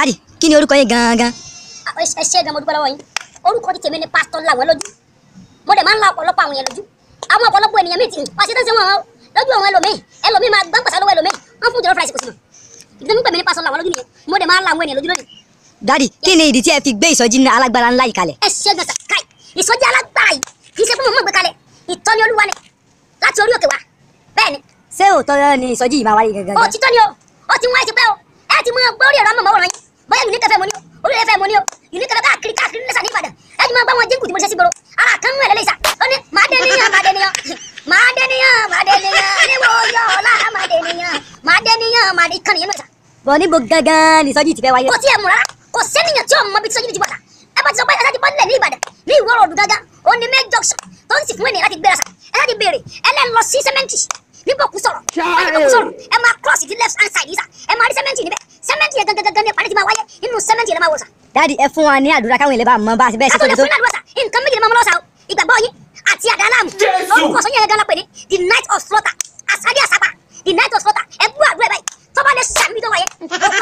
dádì kí ni orúkọ yín gangan. ẹ ṣe gan mo dúpẹ́ lọ́wọ́ yín orúkọ ti tèmi ni pásítọ̀ làwọn lójú mo dẹ̀ máa ń la ọ̀pọ̀lọpọ̀ àwọn yẹn lójú àwọn ọ̀pọ̀lọpọ̀ ènìyàn mi ti wá sí tẹ́sí wọn lójú àwọn ẹlòmíì ẹlòmíì máa gbọ́n pàṣẹ lọ́wọ́ ẹlòmíì wọ́n fún jọlọ́ fúráìsì kò sí mọ̀ ìdílé mi pè mí ní pásítọ̀ làwọn lójú nìyẹn mo dẹ̀ máa ń la àwọn ènìyàn lójú lónìí. dádì kí ni ìdí tí ẹ fi gbé ìsọjí alágbára ńlá yìí kalẹ̀. ẹ ṣe gan sàkáì ìsọjí alágbára yìí kì í ṣe fún mọ̀ mọ̀ gbé kalẹ̀ ìtọ́ni olúwa ni láti orí òkè wá bẹ́ẹ̀ ni ṣé òótọ́ ni ìsọjí yìí máa wáyé gangan. ó ti tọ́ ni o ó ti wọ́n ẹ ti pẹ́ o ẹ ti mọ gbórí ẹ̀rọ amọ̀ mọ́wọ́rán yín bóyá yìí ní kẹfẹ́ mo ní o orí ẹ̀fẹ́ mo ní o yìí ní kẹfẹ́ káàkiri káàkiri lẹ́sà ní Ìbàdàn ẹ ti mọ gbọ́ wọn jíǹkù tí mo ṣe sí gbòòrò ara kan ń ẹ̀lẹ́lẹ́sà ó ní màá dé níyàn màá dé níyàn màá dé níyàn màá dé níyàn níbo yọ ọ̀la màá dé níyàn màá dé níyàn màá dé ìkànnì yẹn náà sà. bọ̀ níbo gangan ni ìsọjí ti fẹ́ wáyé. kò tí ẹ mú rárá kò sẹ́niyàn tí ò mọ bí tí sọ́jú ti bọ̀ sà ẹ bá ti sọ pé ẹ láti bọ́ nílẹ̀ ní Ìbàdàn ní ìwọ ròdù gángan ó ní main junction tó ń sì fún ènìyàn láti gbéra sà ẹ láti béèrè ẹ lẹ́ lọ sí sẹ́mẹ́ǹtì níbo kù sọ̀rọ̀ wọ́n ní bọ̀ kù sọ̀rọ̀ ẹ máa cross the left hand side yìí sà ẹ máa rí sẹ́mẹ́ǹtì níbẹ̀ sẹ́mẹ́ǹtì yẹn gangan gangan ní ìpàdé ti máa wáyé inú sẹ́mẹ́ǹtì yẹn lè máa wò sà. dádì ẹ fún wa ní àdúrà káwọn ilé bá mọ bá a ti bẹ́ẹ̀ ṣe látọ̀ tóbi lè tó. fún ìlànà sà nǹkan méjì lè máa mú lọ́sà o ìgbàgbọ́ yín àti àdá aláàmù orúkọ sọ yẹn gangan pè ní the night of slaughter àsádé àsápà the night of slaughter ẹ bú àdúrà báyìí tọ́ba lè sàmì tó wáyé òkú